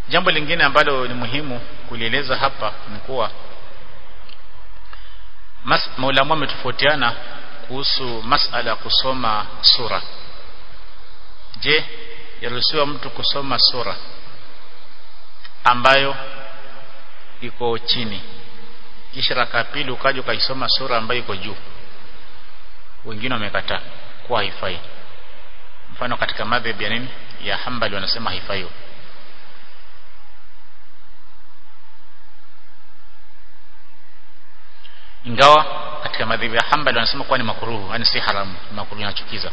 jambo lingine ambalo ni muhimu kulieleza hapa ni kuwa maulamu wametofautiana kuhusu masala ya kusoma sura je yaruhusiwa mtu kusoma sura ambayo iko chini kisha raka pili ukaja ukaisoma sura ambayo iko juu wengine wamekataa kuwa haifai mfano katika madhhabi ya nini ya Hanbali wanasema haifai ingawa katika madhhabi ya Hanbali wanasema kuwa ni makruhu yani si haramu makruhu inachukiza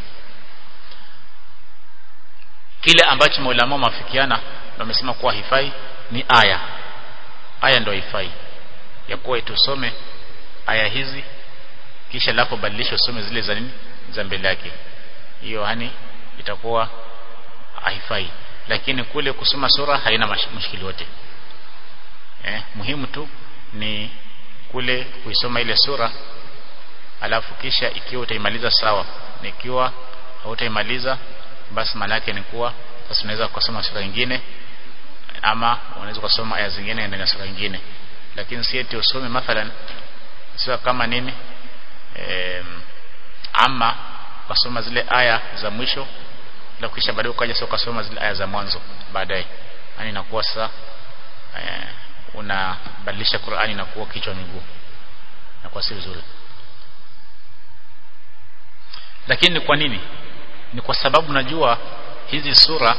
kile ambacho maulama wamefikiana wamesema kuwa haifai ni aya aya ndio haifai ya kuwa itusome aya hizi kisha lapo badilisha usome zile za nini za mbele yake hiyo hani itakuwa haifai lakini kule kusoma sura haina mushkili wote eh, muhimu tu ni kule kuisoma ile sura alafu kisha ikiwa utaimaliza sawa na ikiwa hautaimaliza basi maana yake ni kuwa sasa unaweza kusoma sura nyingine ama unaweza kusoma aya zingine ndani ya sura nyingine lakini si eti usome mathalan sio kama nini e, ama kusoma zile aya za mwisho na kisha baadaye ukaja sio kusoma zile aya za mwanzo baadaye yani inakuwa sasa e, unabadilisha Qur'ani na kuwa kichwa miguu na kwa si vizuri lakini kwa nini ni kwa sababu najua hizi sura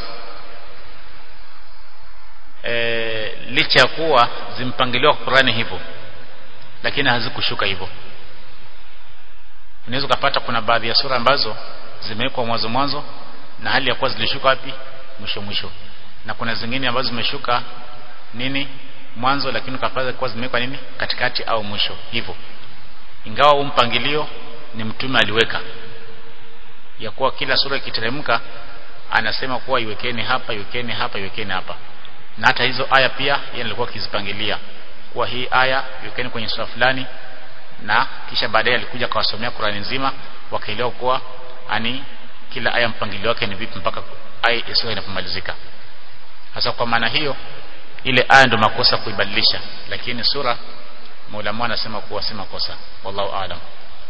e, licha ya kuwa zimpangiliwa kwa Qur'ani hivyo lakini hazikushuka hivyo unaweza kupata kuna baadhi ya sura ambazo zimewekwa mwanzo mwanzo na hali ya kuwa zilishuka wapi mwisho mwisho na kuna zingine ambazo zimeshuka nini mwanzo lakini ukapata kuwa zimewekwa nini katikati au mwisho hivyo ingawa huu mpangilio ni mtume aliweka ya kuwa kila sura ikiteremka anasema kuwa iwekeni hapa iwekeni hapa iwekeni hapa na hata hizo aya pia yeye alikuwa akizipangilia kuwa hii aya iwekeni kwenye sura fulani na kisha baadaye alikuja akawasomea Qur'ani nzima wakaelewa kuwa ani kila aya mpangilio wake ni vipi mpaka aya sura inapomalizika hasa kwa maana hiyo ile aya ndio makosa kuibadilisha lakini sura Maulama anasema kuwa si makosa wallahu aalam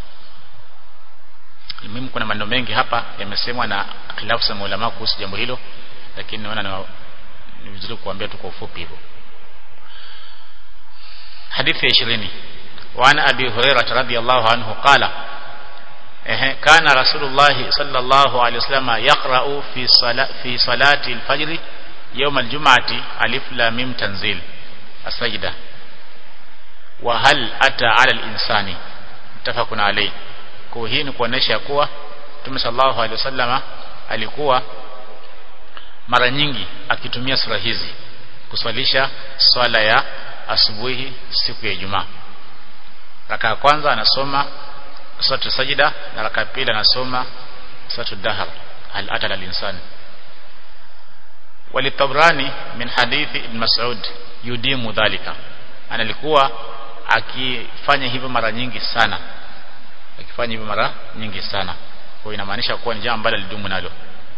muhimu kuna maneno mengi hapa yamesemwa na khilafu za maulama kuhusu jambo hilo lakini naona ni vizuri kuambia tu kwa ufupi hivyo hadithi ya 20 وعن أبي هريرة رضي الله عنه قال كان رسول الله صلى الله عليه وسلم يقرأ في صلاة, في صلاة الفجر يوم الجمعة ألف لام ميم تنزيل السجدة وهل أتى على الإنسان متفق عليه kwa hii ni kuonesha kuwa Mtume sallallahu alaihi wasallama alikuwa mara nyingi akitumia sura hizi kuswalisha swala ya asubuhi siku ya Ijumaa raka ya kwanza anasoma suratu sajida na raka ya pili anasoma suratu dahar hal atala al-insan walitabrani min hadithi ibn mas'ud yudimu dhalika analikuwa akifanya hivyo mara nyingi sana akifanya hivyo mara nyingi sana kwa inamaanisha kuwa ni jambo ambalo lidumu nalo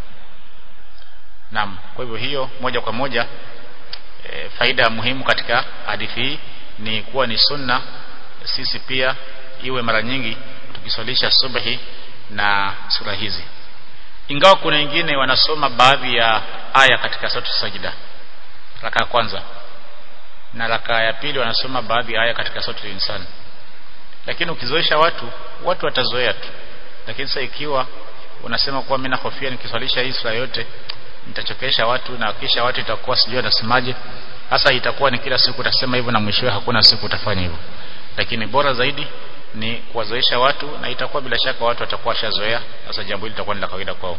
Naam kwa hivyo hiyo moja kwa moja e, faida muhimu katika hadithi hii ni kuwa ni sunna sisi pia iwe mara nyingi tukiswalisha subhi na sura hizi ingawa kuna wengine wanasoma baadhi ya aya katika sura sajida raka ya kwanza na raka ya pili wanasoma baadhi ya aya katika sura insan lakini ukizoesha watu watu watazoea tu lakini sasa ikiwa unasema kuwa mimi nahofia nikiswalisha hii sura yote nitachokesha watu na kisha watu itakuwa sijui anasemaje sasa itakuwa ni kila siku utasema hivyo na mwishowe hakuna siku utafanya hivyo lakini bora zaidi ni kuwazoesha watu na itakuwa bila shaka watu watakuwa washazoea sasa jambo hili litakuwa ni la kawaida kwao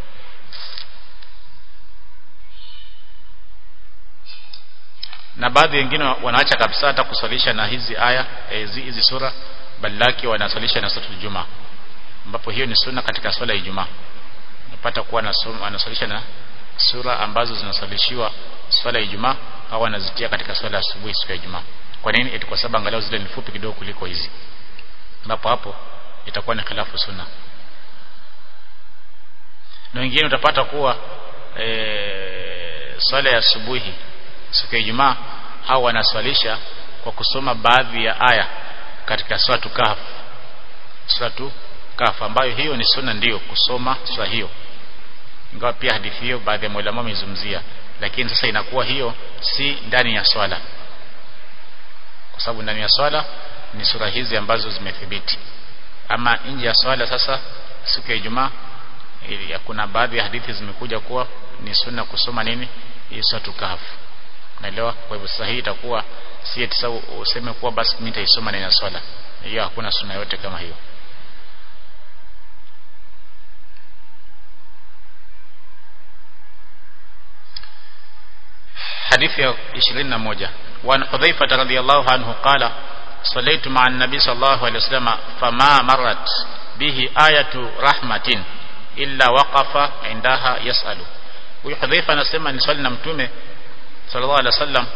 na baadhi wengine wanaacha kabisa hata kuswalisha na hizi aya hizi, hizi sura balaki wanaswalisha na sura Ijumaa ambapo hiyo ni sunna katika swala ya Ijumaa unapata kuwa anaswalisha na sura ambazo zinaswalishiwa swala ya Ijumaa au anazitia katika swala ya asubuhi siku ya Ijumaa kwa nini eti kwa sababu angalau zile ni fupi kidogo kuliko hizi ambapo hapo itakuwa ni khilafu sunna na wengine utapata kuwa e, swala ya asubuhi siku ya Ijumaa hao wanaswalisha kwa kusoma baadhi ya aya katika suratu Kahf suratu Kahf ambayo hiyo ni sunna ndiyo kusoma sura hiyo ingawa pia hadithi hiyo baadhi ya maulama wamezungumzia lakini sasa inakuwa hiyo si ndani ya swala kwa sababu ndani ya swala ni sura hizi ambazo zimethibiti ama nje ya swala sasa siku ya Ijumaa kuna baadhi ya hadithi zimekuja kuwa ni sunna kusoma nini hii suratu Kahf naelewa kwa hivyo sasa hii itakuwa si eti sasa useme kuwa basi mimi nitaisoma ndani ya swala hiyo hakuna sunna yote kama hiyo حديث 21 وعن حذيفة رضي الله عنه قال صليت مع النبي صلى الله عليه وسلم فما مرت به آية رحمة إلا وقف عندها يسأل huyu Hudhaifa anasema ni swali na mtume sallallahu alaihi wasallam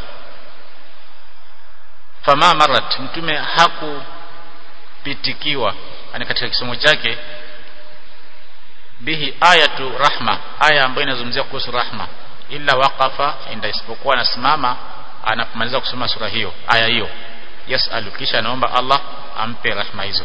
fama marat mtume hakupitikiwa ani katika kisomo chake bihi ayatu rahma aya ambayo inazungumzia kuhusu rahma illa waqafa inda isipokuwa anasimama anapomaliza kusoma sura hiyo aya hiyo yasalu kisha anaomba Allah ampe rahma hizo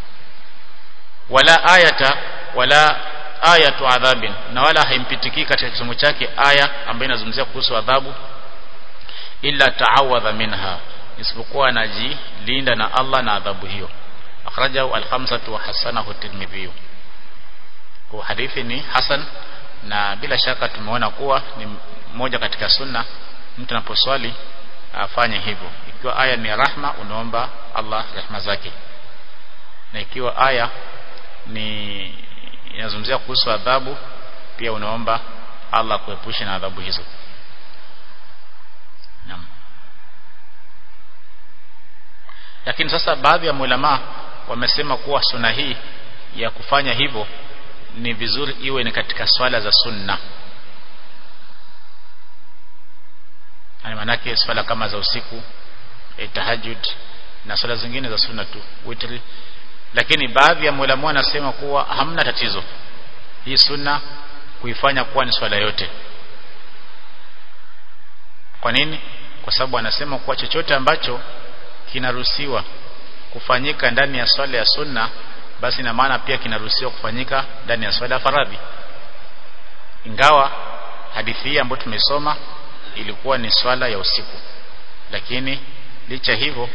wala ayata wala ayatu adhabin na wala haimpitiki katika kisomo chake aya ambayo inazungumzia kuhusu adhabu illa ta'awadha minha isipokuwa anajilinda na Allah na adhabu hiyo akhrajahu al-khamsatu wa hasanahu at-tirmidhi kwa hadithi ni hasan na bila shaka tumeona kuwa ni moja katika sunna mtu anaposwali afanye hivyo ikiwa aya ni rahma unaomba Allah rehma zake na ikiwa aya ni inazungumzia kuhusu adhabu pia unaomba Allah kuepusha na adhabu hizo naam lakini sasa baadhi ya ulama wamesema kuwa sunna hii ya kufanya hivyo ni vizuri iwe ni katika swala za sunna yani manake swala kama za usiku eh, tahajjud na swala zingine za sunna tu witri lakini baadhi ya maulama wanasema kuwa hamna tatizo hii sunna kuifanya kuwa ni swala yote kwa nini kwa sababu anasema kuwa chochote ambacho kinaruhusiwa kufanyika ndani ya swala ya sunna basi na maana pia kinaruhusiwa kufanyika ndani ya swala ya faradhi ingawa hadithi hii ambayo tumesoma ilikuwa ni swala ya usiku lakini licha hivyo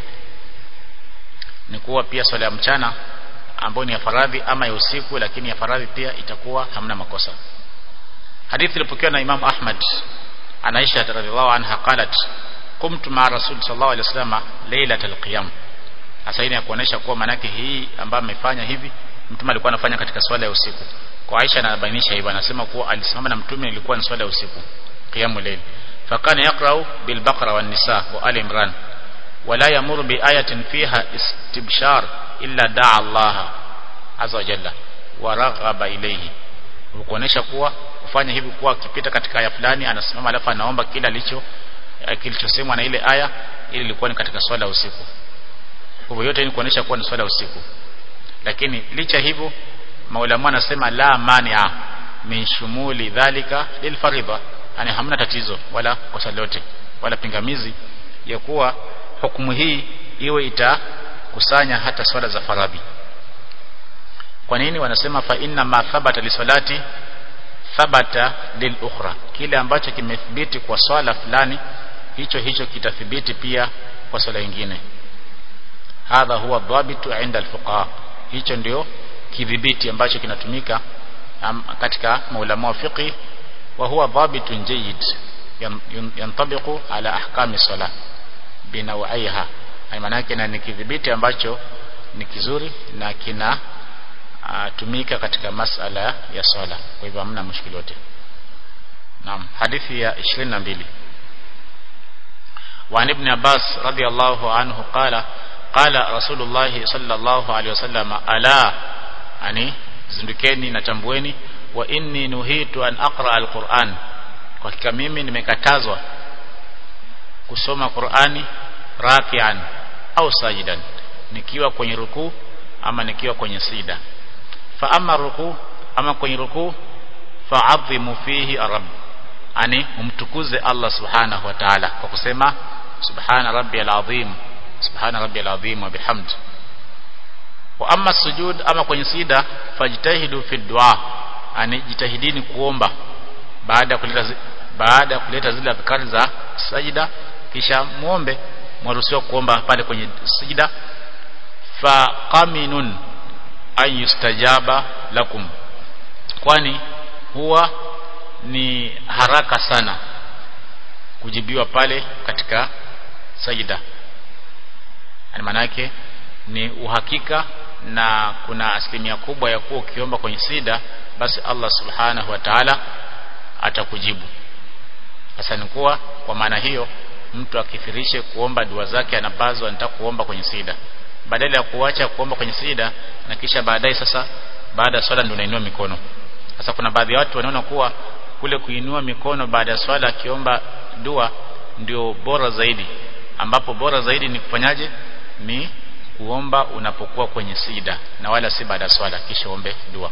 ni kuwa pia swala ya mchana ambayo ni ya faradhi ama ya usiku lakini ya faradhi pia itakuwa hamna makosa hadithi ilipokewa na Imam Ahmad an Aisha radhiallahu anha qalat qumtu ma rasul sallallahu alaihi wasallam lailatul qiyam hasa ya kuonesha kuwa manake hii ambayo amefanya hivi mtume alikuwa anafanya katika swala ya usiku kwa Aisha anabainisha hivyo anasema kuwa alisimama na mtume ilikuwa ni swala ya usiku qiyamul layl fakana yaqra'u bil baqara wan nisa wa ali imran wala yamuru bi ayatin fiha istibshar illa da'a Allah azza wa jalla wa raghaba ilayhi kuonesha kuwa kufanya hivi kuwa akipita katika aya fulani anasimama alafu anaomba kila alicho kilichosemwa na ile aya ili ilikuwa ni katika swala ya usiku kwa hivyo yote ni kuonesha kuwa ni swala ya usiku lakini licha hivyo maulama anasema la mania min shumuli dhalika lil faridha yani hamna tatizo wala kosa lote wala pingamizi ya kuwa hukumu hii iwe itakusanya hata swala za faradhi kwa nini wanasema fa inna ma thabata li salati thabata lil ukhra kile ambacho kimethibiti kwa swala fulani hicho hicho kitathibiti pia kwa swala nyingine hadha huwa dhabitu inda alfuqaha hicho ndio kidhibiti ambacho kinatumika um, katika maulama wa fiqh wa huwa dhabitun jayyid yantabiqu ala ahkami salah binawaiha maana yake na ni kidhibiti ambacho ni kizuri na kina uh, tumika katika masala ya swala kwa hivyo hamna mushkili yote naam hadithi ya 22 وعن ابن عباس رضي الله عنه قال قال رسول الله صلى الله عليه وسلم ألا يعني zindukeni na tambueni wa inni nuhitu an aqra alquran kwa hakika mimi nimekatazwa kusoma Qur'ani rakian au sajidan nikiwa kwenye rukuu ama nikiwa kwenye sida fa amma rukuu ama kwenye rukuu fa'adhimu fihi rabb ani umtukuze Allah subhanahu wa ta'ala kwa kusema subhana rabbiyal azim subhana rabbiyal azim wa bihamd wa amma sujud ama kwenye sida fajtahidu fi dua ani jitahidini kuomba baada ya kuleta baada ya kuleta zile adhkari za sajida kisha muombe mwaruhusiwa kuomba pale kwenye sijida fa qaminun an yustajaba lakum kwani huwa ni haraka sana kujibiwa pale katika sajida yani manake ni uhakika na kuna asilimia kubwa ya kuwa ukiomba kwenye sida basi Allah subhanahu wa ta'ala atakujibu sasa ni kuwa kwa maana hiyo mtu akifirishe kuomba dua zake anapazwa anataka kuomba kwenye sida badala ya kuacha kuomba kwenye sida na kisha baadaye sasa baada ya swala ndio unainua mikono sasa kuna baadhi ya watu wanaona kuwa kule kuinua mikono baada ya swala akiomba dua ndio bora zaidi ambapo bora zaidi ni kufanyaje ni kuomba unapokuwa kwenye sida na wala si baada ya swala kisha ombe dua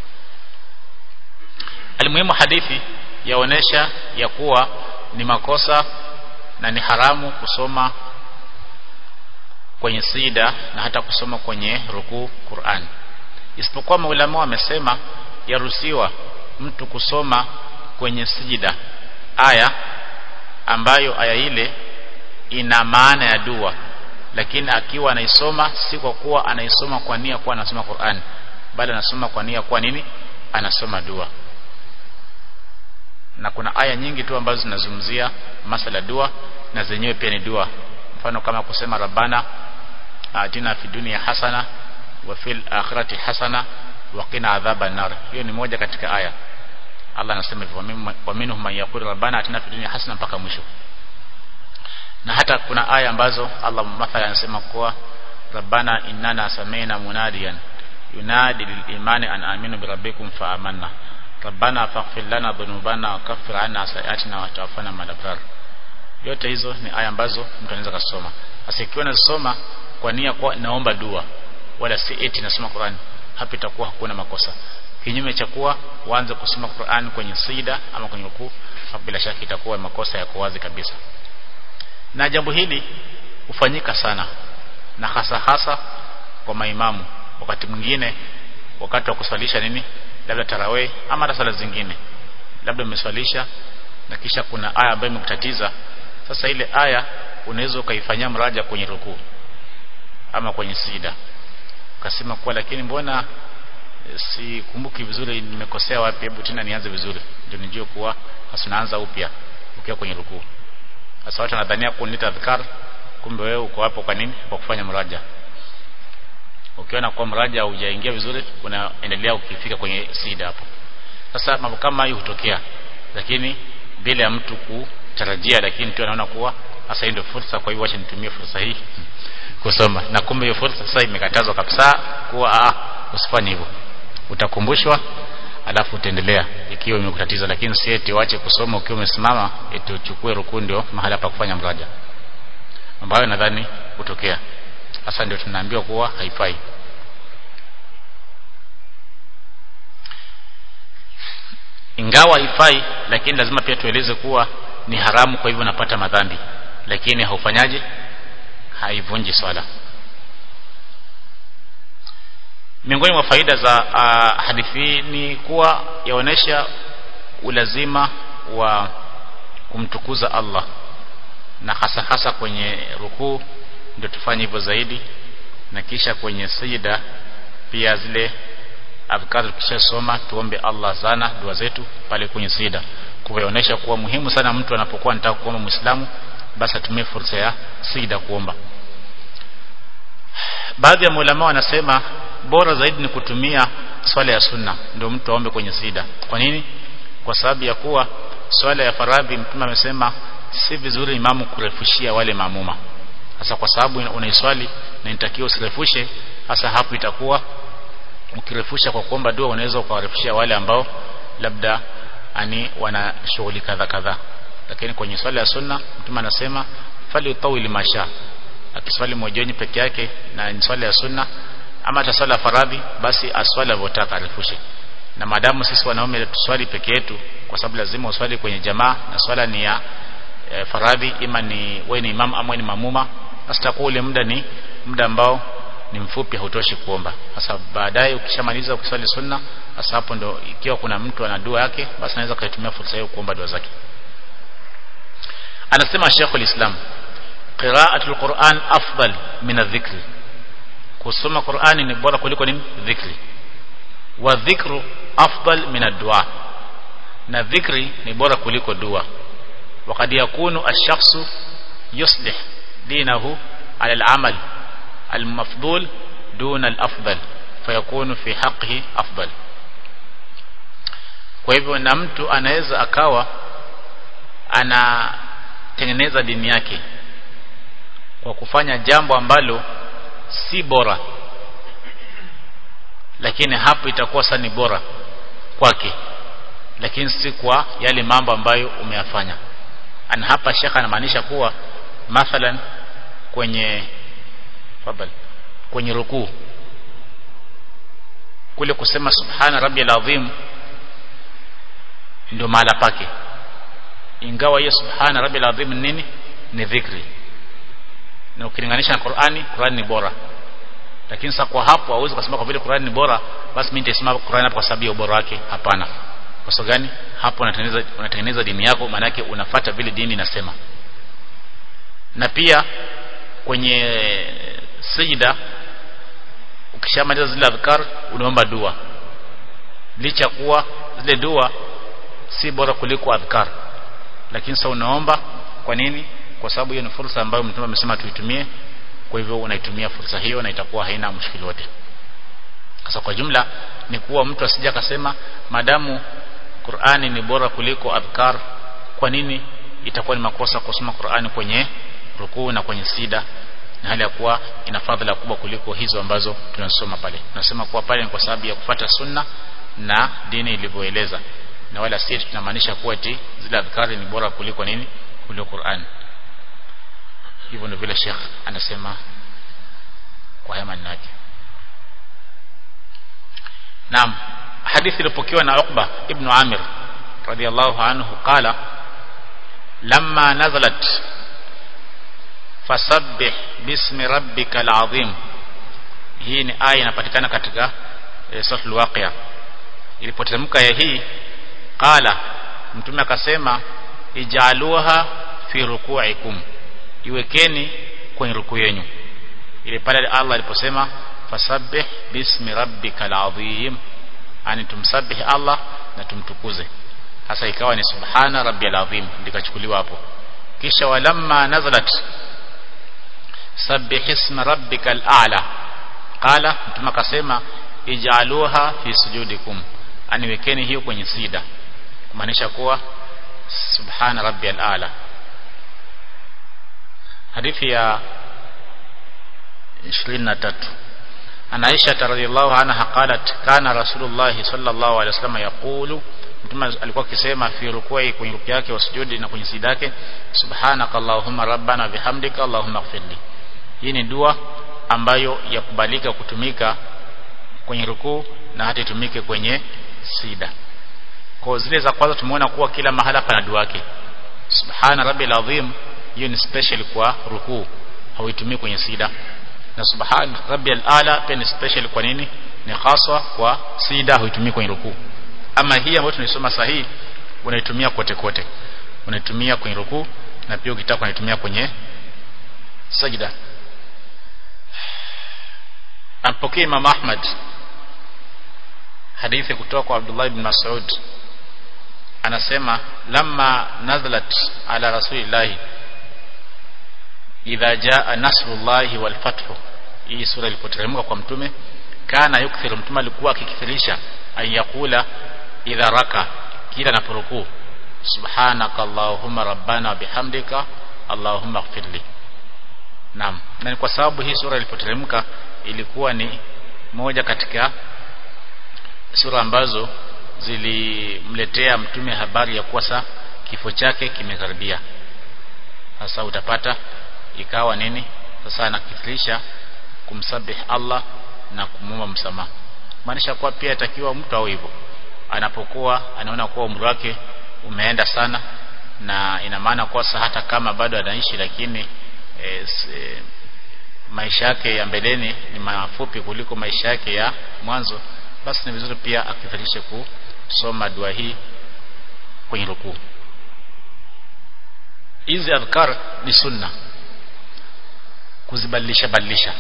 Alimuhimu hadithi yaonesha ya kuwa ni makosa na ni haramu kusoma kwenye sida na hata kusoma kwenye rukuu Qur'an. Isipokuwa maulama wamesema yaruhusiwa mtu kusoma kwenye sijida aya ambayo aya ile ina maana ya dua lakini akiwa anaisoma si kwa kuwa anaisoma kwa nia kuwa anasoma Qur'an bali anasoma kwa nia kuwa nini anasoma dua na kuna aya nyingi tu ambazo zinazungumzia masala dua na zenyewe pia ni dua mfano kama kusema rabbana atina fi dunya hasana wa fil akhirati hasana wa qina adhaban nar hiyo ni moja katika aya Allah anasema hivyo wa minhum man yaqulu rabbana atina fi dunya hasana mpaka mwisho na hata kuna aya ambazo Allah mathalan anasema kuwa rabbana innana sami'na munadiyan yunadi lil imani an aminu bi rabbikum fa amanna rabbana faghfir lana dhunubana wa kaffir anna sayiatina wa tawaffana ma'al abrar yote hizo ni aya ambazo mtu anaweza kusoma sasa ikiwa nasoma kwa nia kwa naomba dua wala si eti nasoma Qur'an hapa itakuwa hakuna makosa kinyume cha kuwa uanze kusoma Qur'an kwenye sida ama kwenye rukuu hapo bila shaka itakuwa makosa ya wazi kabisa na jambo hili hufanyika sana na hasa hasa kwa maimamu wakati mwingine wakati wa kuswalisha nini labda tarawih ama hata sala zingine labda umeswalisha na kisha kuna aya ambayo imekutatiza sasa ile aya unaweza ukaifanyia mraja kwenye rukuu ama kwenye sida ukasema kwa lakini mbona sikumbuki vizuri nimekosea wapi hebu tena nianze vizuri ndio nijue kuwa sasa unaanza upya ukiwa kwenye rukuu sasa watu wanadhania kunita adhkar kumbe wewe uko hapo kwa nini kwa kufanya mraja ukiona kwa mraja hujaingia vizuri unaendelea ukifika kwenye sida hapo sasa mambo kama hayo hutokea lakini bila ya mtu kutarajia lakini tu anaona kuwa sasa hii ndio fursa kwa hivyo acha nitumie fursa hii kusoma na kumbe hiyo fursa sasa imekatazwa kabisa kuwa ah usifanye hivyo utakumbushwa alafu utaendelea ikiwa imekutatiza lakini si eti uache kusoma ukiwa umesimama eti uchukue rukuu ndio mahala pa kufanya mraja ambayo nadhani hutokea sasa ndio tunaambiwa kuwa haifai ingawa haifai lakini lazima pia tueleze kuwa ni haramu kwa hivyo napata madhambi lakini haufanyaje haivunji swala miongoni mwa faida za uh, hadithi ni kuwa yaonesha ulazima wa kumtukuza Allah na hasa hasa kwenye rukuu ndio tufanye hivyo zaidi na kisha kwenye sijida pia zile adhkar tukishasoma tuombe Allah sana dua zetu pale kwenye sijida kuonyesha kuwa muhimu sana mtu anapokuwa anataka kuomba Muislamu basi atumie fursa ya sijida kuomba baadhi ya maulama wanasema bora zaidi ni kutumia swala ya sunna ndio mtu aombe kwenye sijida kwa nini kwa sababu ya kuwa swala ya faradhi mtume amesema si vizuri imamu kurefushia wale maamuma hasa kwa sababu unaiswali na inatakiwa usirefushe hasa hapo itakuwa ukirefusha kwa kuomba dua unaweza ukawarefushia wale ambao labda ani wana shughuli kadha kadha lakini kwenye swala ya sunna mtume anasema fali utawili masha akiswali mojoni peke yake na ni swala ya sunna ama hata swala ya faradhi basi aswali alivyotaka arefushe na maadamu sisi wanaume tuswali peke yetu kwa sababu lazima uswali kwenye jamaa na swala ni ya e, faradhi ima ni wewe ni imam ama ni mamuma sasa takuwa ule muda ni muda ambao ni mfupi hautoshi kuomba sasa baadaye ukishamaliza ukiswali sunna sasa hapo ndo ikiwa kuna mtu ana dua yake basi anaweza kuitumia fursa hiyo kuomba dua zake anasema Sheikh al-Islam qira'atul Qur'an afdal min adh-dhikri kusoma Qur'ani ni bora kuliko nini dhikri wa dhikru afdal min ad-du'a na dhikri ni bora kuliko dua وقد يكون الشخص يصلح دينه على العمل المفضول دون الأفضل فيكون في حقه أفضل kwa hivyo na mtu anaweza akawa anatengeneza dini yake kwa kufanya jambo ambalo si bora lakini hapo itakuwa sasa ni bora kwake lakini si kwa yale mambo ambayo umeyafanya ana hapa shekha anamaanisha kuwa mathalan kwenye fadhal kwenye rukuu kule kusema subhana rabbiyal azim ndio mahala pake ingawa hiyo subhana rabbiyal azim nini ni dhikri na ukilinganisha na Qur'ani Qur'ani ni bora lakini sasa kwa hapo hauwezi kusema kwa vile Qur'ani ni bora basi mimi nitasema Qur'ani hapo kwa sababu ya ubora wake hapana kwa sababu gani hapo unatengeneza unatengeneza dini yako maana yake unafata vile dini inasema na pia kwenye sijida ukishamaliza zile adhkar unaomba dua licha kuwa zile dua si bora kuliko adhkar lakini sasa unaomba kwa nini kwa sababu hiyo ni fursa ambayo mtume amesema tuitumie kwa hivyo unaitumia fursa hiyo na itakuwa haina mshikili wote sasa kwa jumla ni kuwa mtu asija akasema madamu Qur'ani ni bora kuliko adhkar kwa nini itakuwa ni makosa kusoma Qur'ani kwenye rukuu na kwenye sida na hali ya kuwa ina fadhila kubwa kuliko hizo ambazo tunasoma pale tunasema kuwa pale ni kwa sababu ya kufata sunna na dini ilivyoeleza na wala si tunamaanisha kuwa eti zile adhkari ni bora kuliko nini kuliko Qur'an hivyo ndio vile Sheikh anasema kwa haya maneno yake Naam hadithi ilipokewa na Uqba ibn Amir radiyallahu anhu qala lamma nazalat fasabbih bismi rabbikal azim hii ni aya inapatikana katika e, sura al-waqi'a ilipoteremka ya hii qala mtume akasema ijaluha fi ruku'ikum iwekeni kwenye ruku yenu ile pale Allah aliposema fasabbih bismi rabbikal azim ani tumsabih Allah na tumtukuze hasa ikawa ni subhana rabbiyal azim ndikachukuliwa hapo kisha walamma nazalat sabbih isma rabbikal a'la qala mtume akasema ijaluha fi sujudikum aniwekeni hiyo kwenye sida kumaanisha kuwa subhana rabbiyal a'la hadithi ya 23 عن عائشة رضي الله عنها قالت كان رسول الله صلى الله عليه وسلم يقول mtume alikuwa akisema fi rukui kwenye ruku yake wasujudi na kwenye sida yake subhanaka allahumma rabbana bihamdika allahumma ighfirli hii ni dua ambayo yakubalika kutumika kwenye rukuu na hata itumike kwenye sida kwa zile za kwanza tumeona kuwa kila mahala pana dua yake subhana rabbil azim hiyo ni special kwa rukuu hauitumii kwenye sida na subhan rabbil ala pia ni special kwa nini ni haswa kwa sida huitumii kwenye rukuu ama hii ambayo tunaisoma sahihi unaitumia kote kote unaitumia kwenye rukuu na pia ukitaka unaitumia kwenye sajda ampokea Imam Ahmad hadithi kutoka kwa Abdullah ibn Mas'ud anasema lamma nazalat ala rasulillahi idha jaa nasrullahi wal fathu hii sura ilipoteremka kwa mtume kana yukthiru mtume alikuwa akikithirisha ayakula idha raka kila anaporukuu subhanaka allahumma rabbana bihamdika allahumma ighfirli naam na ni kwa sababu hii sura ilipoteremka ilikuwa ni moja katika sura ambazo zilimletea mtume habari ya kuwa sa kifo chake kimekaribia sasa utapata ikawa nini sasa anakithirisha kumsabih Allah na kumwomba msamaha maanisha kuwa pia atakiwa mtu au hivyo anapokuwa anaona kuwa umri wake umeenda sana na ina maana kwa hata kama bado anaishi lakini e, se, maisha yake ya mbeleni ni mafupi kuliko maisha yake ya mwanzo basi ni vizuri pia akitharishe kusoma dua hii kwenye rukuu hizi adhkar ni sunna kuzibadilisha badilisha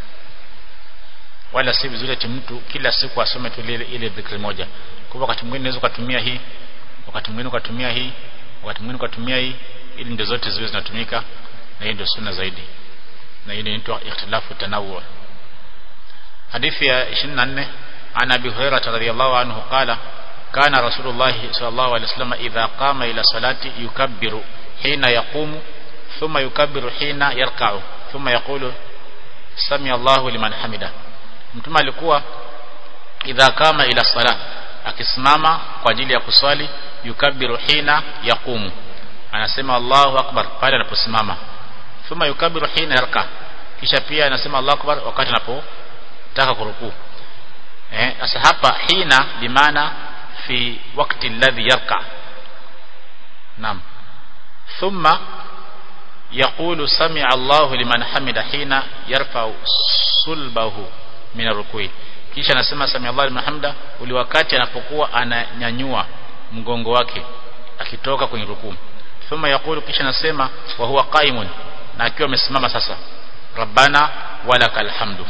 wala si vizuri ati mtu kila siku asome tu ile ile dhikri moja kwa wakati mwingine unaweza kutumia hii wakati mwingine ukatumia hii wakati mwingine ukatumia hii ili ndio zote ziwe zinatumika na hii ndio sunna zaidi na hii inaitwa ikhtilafu tanawu hadithi ya 24 عن ابي هريره رضي الله عنه قال كان رسول الله صلى الله عليه وسلم اذا قام الى صلاه يكبر حين يقوم ثم يكبر حين يركع ثم يقول سمع الله لمن حمده mtume alikuwa idha kama ila sala akisimama kwa ajili ya kuswali yukabiru hina yaqumu anasema Allahu akbar pale anaposimama thumma yukabiru hina yarka kisha pia anasema Allahu akbar wakati anapotaka kurukuu eh sasa hapa hina bimaana fi wakati alladhi yarka naam thumma يقول سمع الله لمن حمد حين يرفع صلبه min rukui kisha anasema sami Allah liman hamda uli wakati anapokuwa ananyanyua mgongo wake akitoka kwenye rukuu thumma yaqulu kisha anasema wa huwa qaimun na akiwa amesimama sasa rabbana walakal hamdu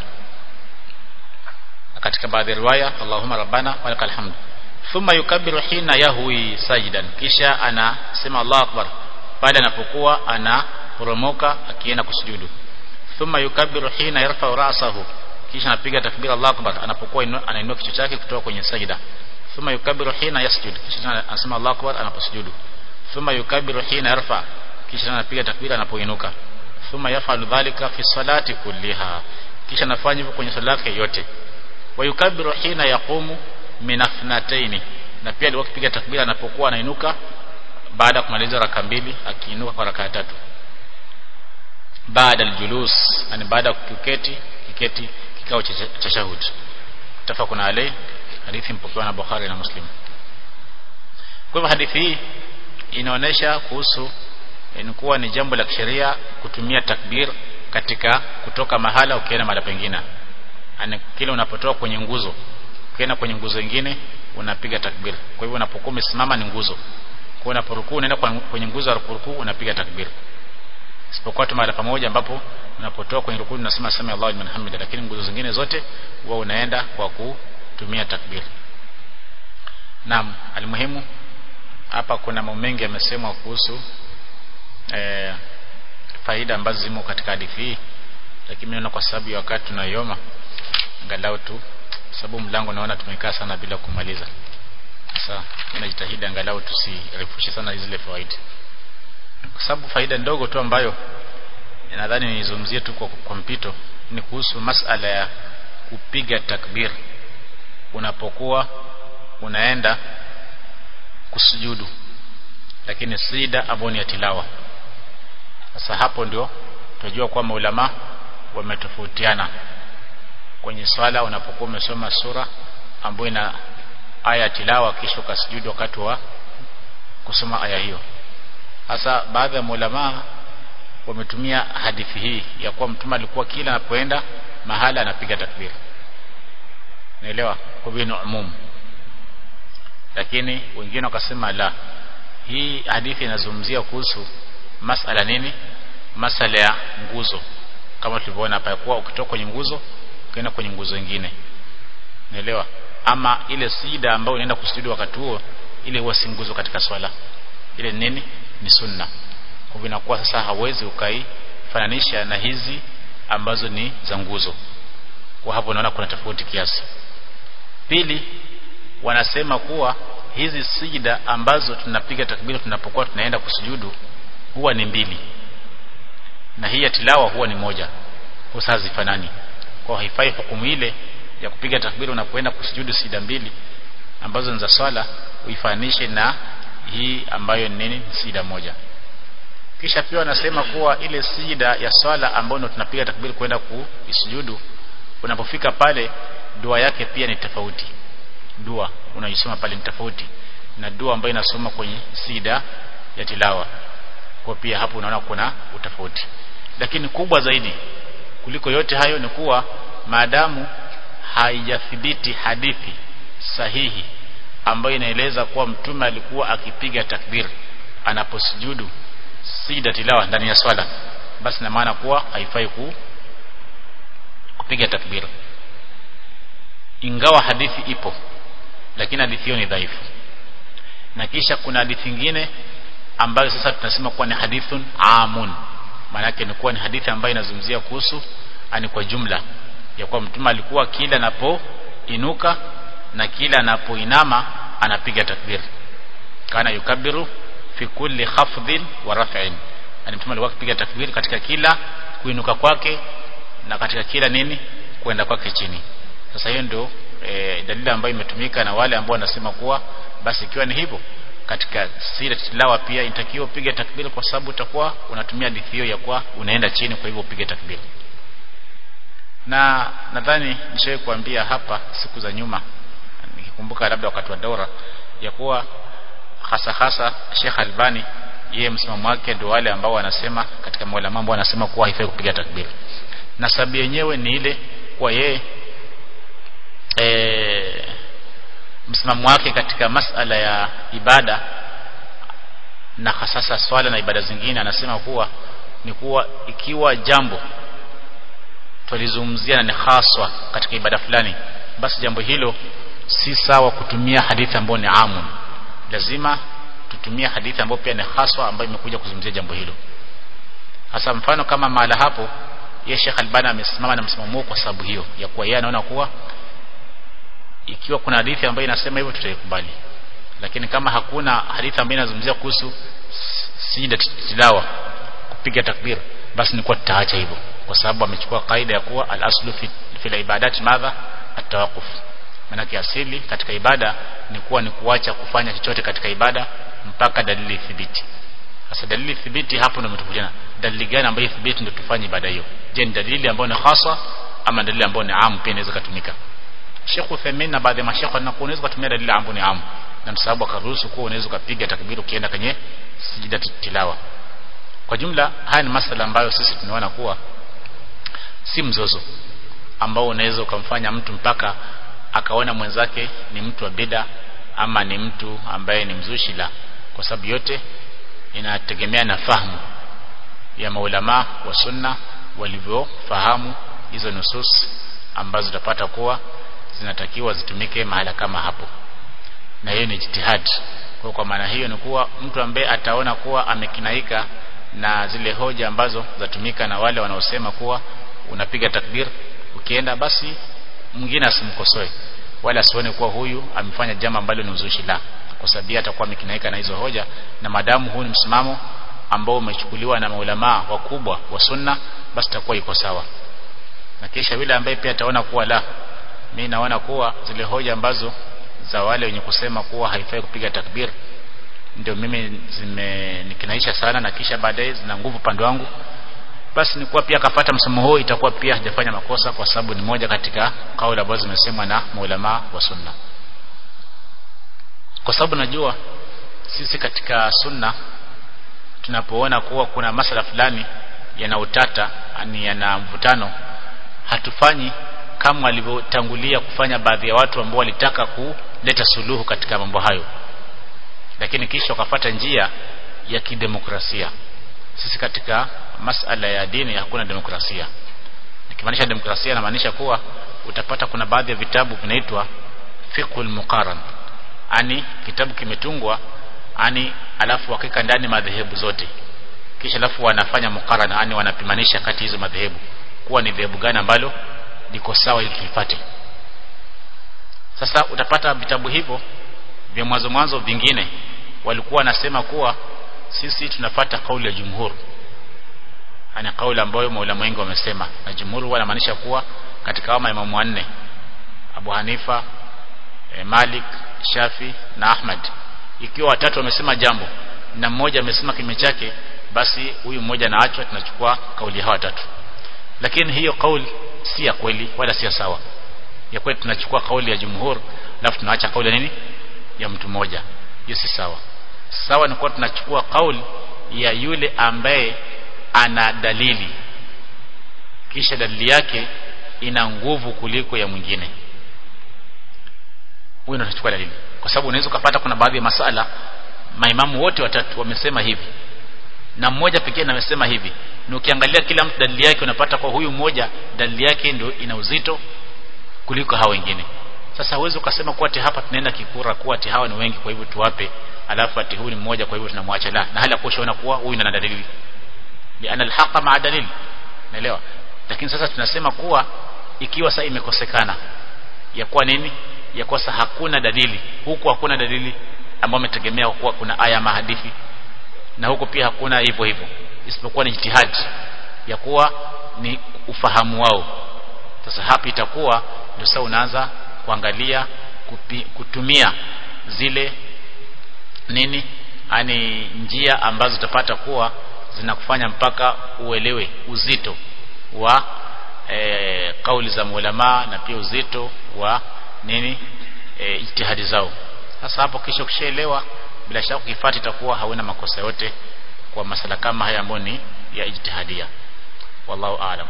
katika baadhi ya riwaya Allahumma rabbana walakal hamdu thumma yukabbiru hina yahwi sajidan kisha anasema Allahu akbar pale anapokuwa anaporomoka akienda kusujudu thumma yukabbiru hina yarfa ra'sahu kisha anapiga takbira Allahu akbar anapokuwa anainua kichwa chake kutoka kwenye sajida thumma yukabbiru hina yasjud kisha anasema Allahu akbar anaposujudu thumma yukabbiru hina yarfa kisha anapiga takbira anapoinuka thumma yafalu dhalika fi salati kulliha kisha anafanya hivyo kwenye sala yake yote wa yukabbiru hina yaqumu min afnataini na pia alikuwa akipiga takbira anapokuwa anainuka baada ya kumaliza raka mbili akiinuka kwa raka tatu baada aljulus yani baada ya kuketi kiketi kikao cha tashahud tafakuna alayhi hadithi mpokewa na Bukhari na Muslim kwa hivyo hadithi hii inaonyesha kuhusu ni kuwa ni jambo la kisheria kutumia takbir katika kutoka mahala ukienda mahali pengine yani kile unapotoka kwenye nguzo ukienda kwenye nguzo nyingine unapiga takbir kwa hivyo unapokuwa umesimama ni nguzo kwa unaporukuu unaenda kwenye nguzo ya rukuu unapiga takbir isipokuwa tu mahali pamoja ambapo unapotoka kwenye rukuu unasema sami Allahu liman hamida lakini nguzo zingine zote huwa unaenda kwa kutumia takbir naam almuhimu hapa kuna mambo mengi yamesemwa kuhusu e, faida ambazo zimo katika hadithi hii lakini naona kwa sababu ya wakati tunaioma angalau tu sababu mlango naona tumekaa sana bila kumaliza sasa ninajitahidi angalau tusirefushe sana zile faida kwa sababu faida ndogo tu ambayo nadhani nizungumzie tu kwa, kwa mpito ni kuhusu masala ya kupiga takbir unapokuwa unaenda kusujudu lakini sida ambao ni ya tilawa sasa hapo ndio tunajua kwa maulama wametofautiana kwenye swala unapokuwa umesoma sura ambayo ina aya tilawa kisha ukasujudu wakati wa kusoma aya hiyo hasa baadhi ya maulama wametumia hadithi hii ya kuwa mtume alikuwa kila anapoenda mahala anapiga takbir naelewa kwa vile umum lakini wengine wakasema la hii hadithi inazungumzia kuhusu masala nini masala ya nguzo kama tulivyoona hapa kuwa ukitoka kwenye nguzo ukienda kwenye nguzo nyingine naelewa ama ile sida ambayo unaenda kusujudu wakati huo ile huwa si nguzo katika swala ile nini ni sunna kwa hivyo inakuwa sasa hawezi ukaifananisha na hizi ambazo ni za nguzo kwa hapo unaona kuna tofauti kiasi pili wanasema kuwa hizi sijida ambazo tunapiga takbira tunapokuwa tunaenda kusujudu huwa ni mbili na hii ya tilawa huwa ni moja kwa sasa zifanani kwa haifai hukumu ile ya kupiga takbira unapoenda kusujudu sida mbili ambazo ni za swala uifanishe na hii ambayo ni nini sida moja kisha pia wanasema kuwa ile sida ya swala ambayo tunapiga takbiri kwenda kuisujudu unapofika pale dua yake pia ni tofauti dua unaisoma pale ni tofauti na dua ambayo inasoma kwenye sida ya tilawa kwa pia hapo unaona kuna utofauti lakini kubwa zaidi kuliko yote hayo ni kuwa maadamu haijathibiti hadithi sahihi ambayo inaeleza kuwa mtume alikuwa akipiga takbir anaposujudu sida tilawa ndani ya swala basi na maana kuwa haifai ku kupiga takbir ingawa hadithi ipo lakini hadithi hiyo ni dhaifu na kisha kuna hadithi nyingine ambayo sasa tunasema kuwa ni hadithun amun maana yake ni kuwa ni hadithi ambayo inazungumzia kuhusu ani kwa jumla ya kuwa mtume alikuwa kila anapoinuka na kila anapoinama anapiga takbir kana yukabiru fi kulli khafdhin wa raf'in yani mtume alikuwa akipiga takbir katika kila kuinuka kwake na katika kila nini kwenda kwake chini sasa hiyo ndio e, dalili ambayo imetumika na wale ambao wanasema kuwa basi ikiwa ni hivyo katika sira tilawa pia inatakiwa upige takbir kwa sababu utakuwa unatumia hadithi hiyo ya kuwa unaenda chini kwa hivyo upige takbir na nadhani nishawahi kuambia hapa siku za nyuma nikikumbuka labda wakati wa daura ya kuwa hasa hasa Sheikh Albani yeye msimamo wake ndio wale ambao wanasema katika maulama ambao wanasema kuwa haifai kupiga takbir na sababu yenyewe ni ile kwa yeye e, msimamo wake katika masala ya ibada na hasasa swala na ibada zingine anasema kuwa ni kuwa ikiwa jambo tulizungumzia na ni haswa katika ibada fulani basi jambo hilo si sawa kutumia hadithi ambayo ni amun lazima tutumie hadithi ambayo pia ni haswa ambayo imekuja kuzungumzia jambo hilo hasa mfano kama mahala hapo ye Sheikh Albani amesimama na msimamo kwa sababu hiyo ya kuwa yeye anaona kuwa ikiwa kuna hadithi ambayo inasema hivyo tutaikubali lakini kama hakuna hadithi ambayo inazungumzia kuhusu sida tilawa kupiga takbir basi ni kwa tutaacha hivyo kwa sababu amechukua kaida ya kuwa al-aslu fi, fi ibadati madha at-tawaqquf maana asili katika ibada ni kuwa ni kuacha kufanya chochote katika ibada mpaka dalili thibiti sasa dalili thibiti hapo ndio umetofautiana dalili gani ambayo thibiti ndio tufanye ibada hiyo je ni dalili ambayo ni hasa ama dalili ambayo ni amu pia inaweza kutumika Sheikh Uthaymeen na baadhi ya mashekhe wanakuwa unaweza kutumia dalili ambayo ni amu na msababu akaruhusu kuwa unaweza kupiga takbiri ukienda kwenye sijida tilawa kwa jumla haya ni masala ambayo sisi tunaona kuwa si mzozo ambao unaweza ukamfanya mtu mpaka akaona mwenzake ni mtu wa bida ama ni mtu ambaye ni mzushi la kwa sababu yote inategemea na fahamu ya maulama wa sunna walivyofahamu hizo nusus ambazo utapata kuwa zinatakiwa zitumike mahala kama hapo na hiyo ni jitihadi kwa kwa maana hiyo ni kuwa mtu ambaye ataona kuwa amekinaika na zile hoja ambazo zatumika na wale wanaosema kuwa unapiga takbir ukienda basi mwingine asimkosoe wala asione kuwa huyu amefanya jambo ambalo ni uzushi la kwa sababu atakuwa amekinaika na hizo hoja na madamu huu ni msimamo ambao umechukuliwa na maulama wakubwa wa sunna basi takuwa iko sawa na kisha yule ambaye pia ataona kuwa la mimi naona kuwa zile hoja ambazo za wale wenye kusema kuwa haifai kupiga takbir ndio mimi zimenikinaisha sana na kisha baadaye zina nguvu pande wangu basi ni kuwa pia akafata msomo huo itakuwa pia hajafanya makosa kwa sababu ni moja katika kauli ambazo zimesemwa na maulama wa sunna kwa sababu najua sisi katika sunna tunapoona kuwa kuna masala fulani yana utata yani yana mvutano hatufanyi kama walivyotangulia kufanya baadhi ya watu ambao walitaka kuleta suluhu katika mambo hayo lakini kisha wakafata njia ya kidemokrasia sisi katika masala ya dini hakuna demokrasia nikimaanisha demokrasia inamaanisha kuwa utapata kuna baadhi ya vitabu vinaitwa fiqhul muqaran ani kitabu kimetungwa ani alafu wakika ndani madhehebu zote kisha alafu wanafanya muqarana ani wanapimanisha kati hizo madhehebu kuwa ni dhehebu gani ambalo liko sawa ili tulipate sasa utapata vitabu hivyo vya mwanzo mwanzo vingine walikuwa wanasema kuwa sisi tunafata kauli ya jumhur ana kauli ambayo maulama wengi wamesema na jumhur wanamaanisha kuwa katika hao maimamu wanne Abu Hanifa e, Malik Shafi na Ahmad ikiwa watatu wamesema jambo na mmoja amesema kime chake basi huyu mmoja naachwa tunachukua kauli hawa watatu lakini hiyo kauli si ya kweli wala si sawa ya kweli tunachukua kauli ya jumhur alafu tunaacha kauli ya nini ya mtu mmoja hiyo si sawa sawa ni kwa tunachukua kauli ya yule ambaye ana dalili kisha dalili yake ina nguvu kuliko ya mwingine huyo ndio tunachukua dalili kwa sababu unaweza kupata kuna baadhi ya masala maimamu wote watatu wamesema hivi na mmoja pekee amesema hivi na ukiangalia kila mtu dalili yake unapata kwa huyu mmoja dalili yake ndio ina uzito kuliko hao wengine sasa huwezi ukasema kuwa ati hapa tunaenda kikura kuwa ati hawa ni wengi kwa hivyo tuwape alafu ati huyu ni mmoja kwa hivyo tunamwacha la na hali ya kushaona kuwa huyu ana dalili liana alhaqa maa dalili naelewa lakini sasa tunasema kuwa ikiwa sasa imekosekana ya kuwa nini ya kuwa sasa hakuna dalili huku hakuna dalili ambayo umetegemea kuwa kuna aya ama hadithi na huko pia hakuna hivyo hivyo isipokuwa ni jitihadi ya kuwa ni ufahamu wao sasa hapa itakuwa ndio sasa unaanza kuangalia kupi, kutumia zile nini ani njia ambazo utapata kuwa zinakufanya mpaka uelewe uzito wa e, kauli za maulama na pia uzito wa nini e, ijtihadi zao sasa hapo kisha ukishaelewa bila shaka ukifuata itakuwa hauna makosa yote kwa masala kama haya ambayo ni ya ijtihadia wallahu aalam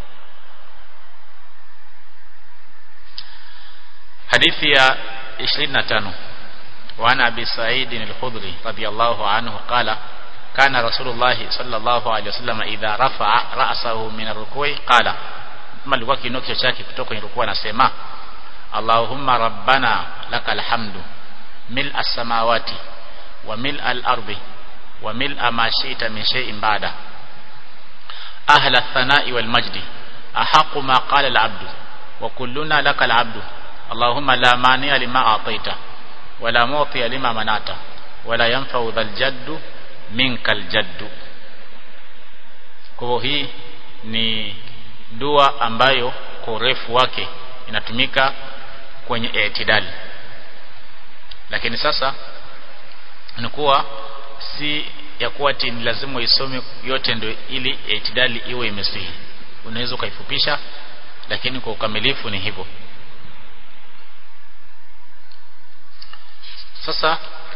hadithi ya 25 وعن أبي سعيد الخضري رضي الله عنه قال كان رسول الله صلى الله عليه وسلم إذا رفع رأسه من الركوع قال ما alikuwa kiinua kichwa chake kutoka kwenye rukuu anasema Allahumma rabbana lakal hamdu mil as-samawati wa mil al-ardi wa mil ma shi'ta min shay'in ba'da ahla ath-thana'i wal majdi ahqqu ma qala al-'abdu wa kulluna lakal 'abdu Allahumma la mani'a lima a'tayta wa la mu'tiya lima manata wa la yanfa'u dhal jaddu minkal jaddu kwa hii ni dua ambayo kwa urefu wake inatumika kwenye itidali lakini sasa ni kuwa si ya kuwa ti ni lazima isome yote ndio ili itidali iwe imesihi unaweza ukaifupisha lakini kwa ukamilifu ni hivyo sasa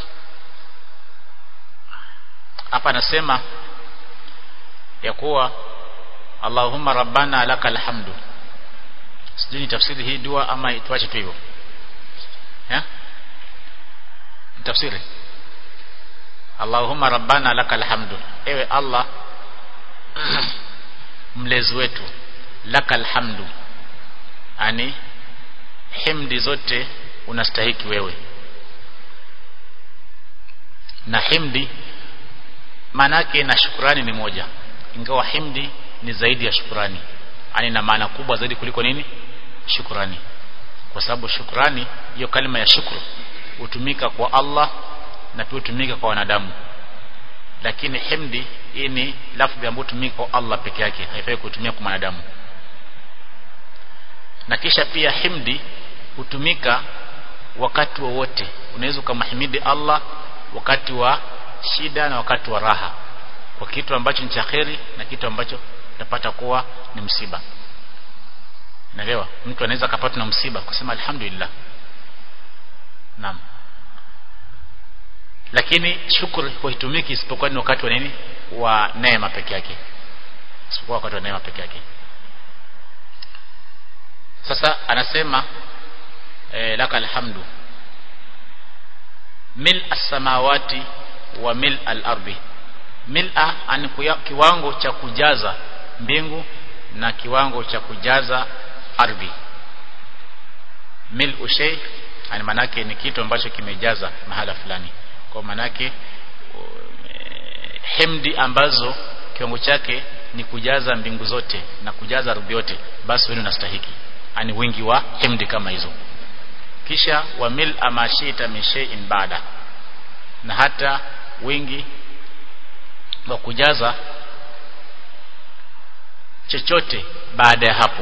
hapa anasema ya kuwa Allahumma rabbana lakal hamdu sijui ni tafsiri hii dua ama tuache tu hivyo eh tafsiri Allahumma rabbana lakal hamdu ewe Allah mlezi wetu lakal hamdu ani himdi zote unastahiki wewe na himdi manake na shukrani ni moja ingawa himdi ni zaidi ya shukrani yani na maana kubwa zaidi kuliko nini shukrani kwa sababu shukrani hiyo kalima ya shukru hutumika kwa Allah na pia hutumika kwa wanadamu lakini himdi hii ni lafzi ambayo hutumika kwa Allah peke yake haifai kutumia kwa wanadamu na kisha pia himdi hutumika wakati wowote wa unaweza ukamhimidi Allah wakati wa shida na wakati wa raha kwa kitu ambacho ni cha kheri na kitu ambacho utapata kuwa ni msiba naelewa mtu anaweza akapatwa na msiba kusema alhamdulillah naam lakini shukri huitumiki isipokuwa ni wakati wa nini wa neema peke yake isipokuwa wakati wa neema peke yake sasa anasema e, laka alhamdu mil as-samawati wa mil al-ardi mil'a ani kiwango cha kujaza mbingu na kiwango cha kujaza ardhi mil ushay ani manake ni kitu ambacho kimejaza mahala fulani kwa manake hemdi ambazo kiwango chake ni kujaza mbingu zote na kujaza ardhi yote basi wewe unastahiki ani wingi wa hemdi kama hizo kisha wa mil amashita min shay'in ba'da na hata wingi wa kujaza chochote baada ya hapo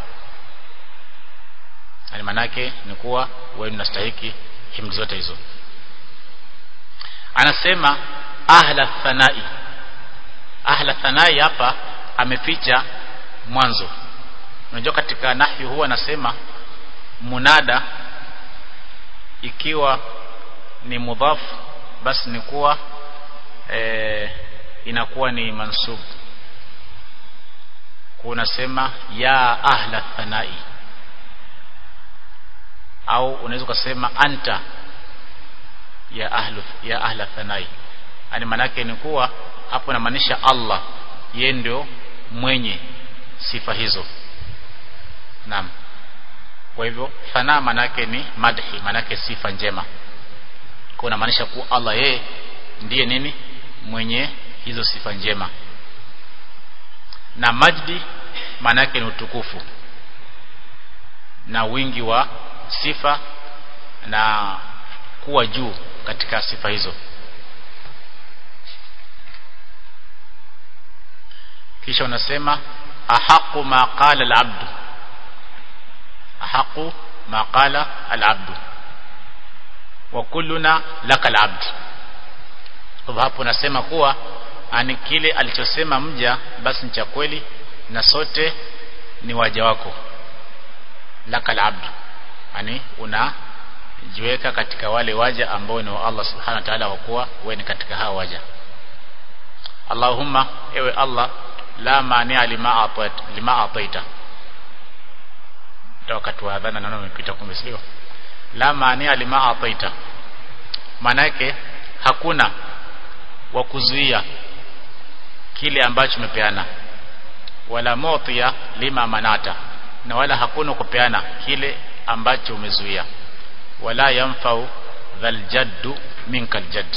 yani manake ni kuwa wewe unastahiki himdi zote hizo anasema ahla thanai ahla thanai hapa ameficha mwanzo unajua katika nahyu huwa anasema munada ikiwa ni mudhaf basi ni kuwa e, inakuwa ni mansub kunasema ya ahla thanai au unaweza kusema anta ya ahlu ya ahla thanai yani manake ni kuwa hapo inamaanisha Allah yeye ndio mwenye sifa hizo naam kwa hivyo thana manake ni madhi manake sifa njema kwa inamaanisha kuwa Allah yeye ndiye nini mwenye hizo sifa njema na majdi manake ni utukufu na wingi wa sifa na kuwa juu katika sifa hizo kisha unasema ahaqu ma qala al-abd ahaqu ma qala al-abd wa kulluna laka al-abd kwa hapo nasema kuwa ani kile alichosema mja basi ni cha kweli na sote ni waja wako laka al-abd yani unajiweka katika wale waja ambao ni wa Allah subhanahu wa ta'ala kwa kuwa wewe ni katika hao waja Allahumma ewe Allah la mania lima atat lima ataita ndio wakati wa adhana naona umepita kumbe sio la mania lima ataita manake hakuna wa kuzuia kile ambacho umepeana wala motia lima manata na wala hakuna kupeana kile ambacho umezuia wala yanfau dhal jaddu minkal jadd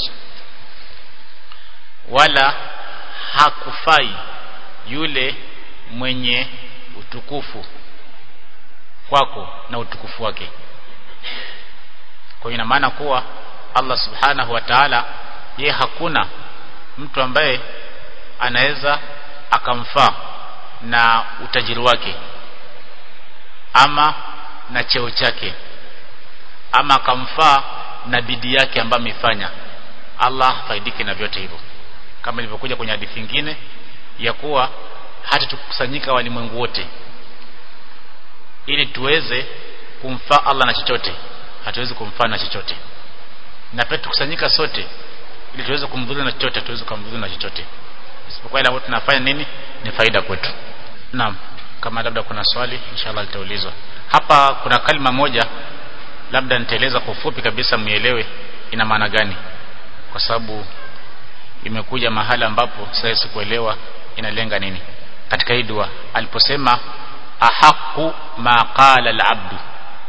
wala hakufai yule mwenye utukufu kwako na utukufu wake kwa ina maana kuwa Allah subhanahu wa ta'ala ye hakuna mtu ambaye anaweza akamfaa na utajiri wake ama na cheo chake ama akamfaa na bidii yake ambayo amefanya Allah faidike na vyote hivyo kama ilivyokuja kwenye hadithi nyingine ya kuwa hata tukusanyika walimwengu wote ili tuweze kumfaa Allah na chochote hatuwezi kumfaa na chochote na pia tukusanyika sote ili tuweze kumdhuru na chochote tuweze kumdhuru na chochote isipokuwa ile ambayo tunafanya nini ni faida kwetu naam kama labda kuna swali inshallah litaulizwa hapa kuna kalima moja labda nitaeleza kwa ufupi kabisa mielewe ina maana gani kwa sababu imekuja mahali ambapo sasa sikuelewa inalenga nini katika hii dua aliposema ahaqu ma qala al-abdu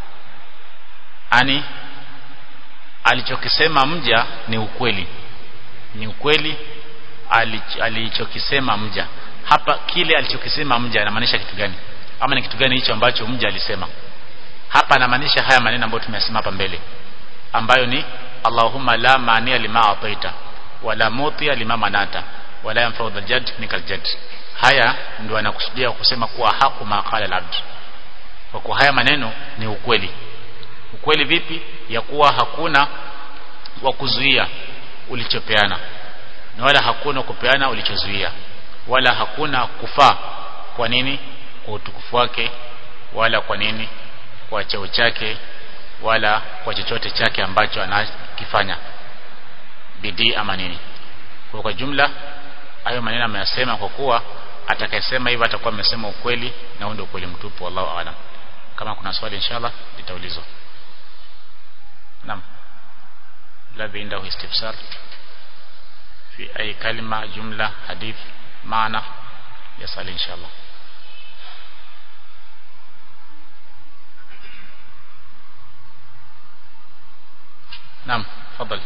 ani alichokisema mja ni ukweli ni ukweli alichokisema mja hapa kile alichokisema mja anamaanisha kitu gani ama ni kitu gani hicho ambacho mja alisema hapa anamaanisha haya maneno ambayo tumeyasema hapa mbele ambayo ni Allahumma la mania lima ataita wala mutia lima manata wala yanfa'u dhal jadd nikal jadd haya ndio anakusudia kusema kuwa haku maqala al-abd kwa kuwa haya maneno ni ukweli ukweli vipi ya kuwa hakuna wa kuzuia ulichopeana na wala hakuna kupeana ulichozuia wala hakuna kufaa kwa nini kwa utukufu wake wala kwa nini kwa cheo chake wala kwa chochote chake ambacho anakifanya bidii ama nini kwa kwa jumla hayo maneno ameyasema kwa kuwa atakayesema hivyo atakuwa amesema ukweli na huo ndio ukweli mtupu wallahu aalam kama kuna swali inshallah litaulizwa naam ladhi indahu istifsar fi ay kalima jumla hadith maana yasali inshallah naam fadhali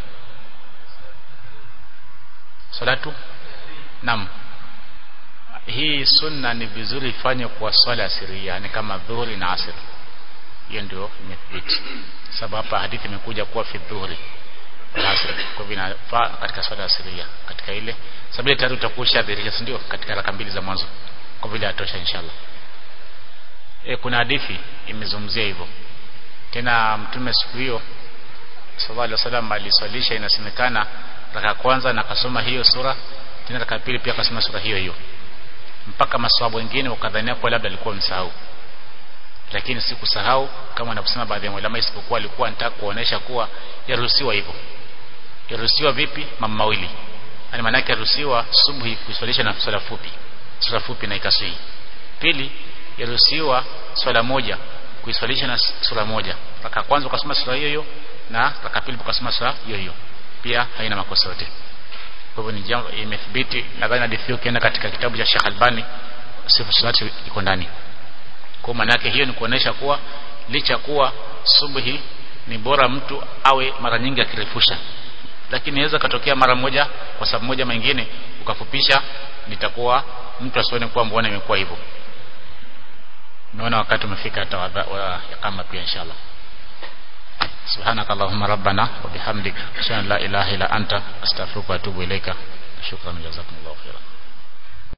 salatu naam hii sunna ni vizuri ifanye kwa swala asiria ni kama dhuhuri na asr hiyo ndio imethibiti sababu hapa hadithi imekuja kuwa fi dhuhuri na asr kwa vinafaa katika swala asiria katika ile sababu ile tayari utakuwa ushadhirisha ndio katika raka mbili za mwanzo kwa vile atosha inshallah e, kuna hadithi imezungumzia hivyo tena mtume siku hiyo sallallahu alaihi wasallam aliswalisha inasemekana raka kwanza na akasoma hiyo sura tena raka pili pia akasoma sura hiyo hiyo mpaka maswahaba wengine wakadhania kwa labda alikuwa msahau lakini si kusahau kama wanavyosema baadhi ya ulama isipokuwa alikuwa anataka kuonesha kuwa yaruhusiwa hivyo yaruhusiwa vipi mambo mawili yani maana yake yaruhusiwa subuhi kuswalisha na swala fupi swala fupi na ikasii pili yaruhusiwa swala moja kuiswalisha na sura moja raka kwanza ukasoma sura hiyo hiyo na raka pili ukasoma sura hiyo hiyo pia haina makosa yote kwa hivyo ni jambo imethibiti nadhani hadithi hiyo ukienda katika kitabu cha Sheikh Albani sifa salati iko ndani kwa maana yake hiyo ni kuonesha kuwa licha kuwa subuhi ni bora mtu awe mara nyingi akirefusha lakini inaweza katokea mara moja kwa sababu moja mengine ukafupisha nitakuwa mtu asione kuwa mbona imekuwa hivyo naona wakati umefika hata wa kama pia inshallah سبحانك اللهم ربنا وبحمدك اشهد ان لا اله الا انت استغفرك واتوب اليك شكرا جزاكم الله خيرا